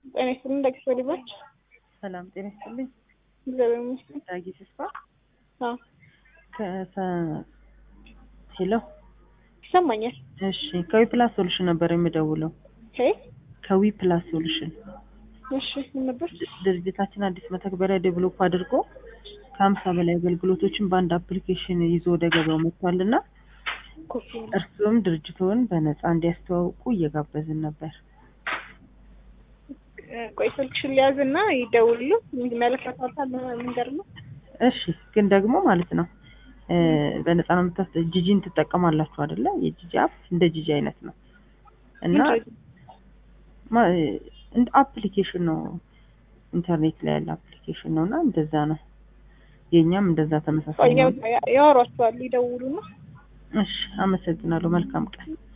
ጤና ይስጥልኝ ዳጊ ሶሊባች። ሰላም ጤና ይስጥልኝ። እግዚአብሔር ይመስገን። ዳጊ ተስፋ አዎ ከሰ ሄሎ ይሰማኛል። እሺ ከዊ ፕላስ ሶሉሽን ነበር የምደውለው። ሄ ከዊ ፕላስ ሶሉሽን እሺ ምን ነበር? ድርጅታችን አዲስ መተግበሪያ ዴቨሎፕ አድርጎ ከሀምሳ በላይ አገልግሎቶችን በአንድ አፕሊኬሽን ይዞ ወደ ገበያው መጥቷል እና ኮፊ እርስዎም ድርጅቶን በነፃ እንዲያስተዋውቁ እየጋበዝን ነበር። ቆይ ስልክሽን ሊያዝና ይደውሉ ይመለከታታል መንገድ ነው። እሺ ግን ደግሞ ማለት ነው እ በነፃ ነው የምታስ ጂጂን ትጠቀማላችሁ አይደለ? የጂጂ አፕ እንደ ጂጂ አይነት ነው እና ማ- እንደ አፕሊኬሽን ነው ኢንተርኔት ላይ ያለ አፕሊኬሽን ነው እና እንደዛ ነው። የእኛም እንደዛ ተመሳሳይ ነው። ያወሯቸዋል ይደውሉና እሺ አመሰግናለሁ። መልካም ቀን።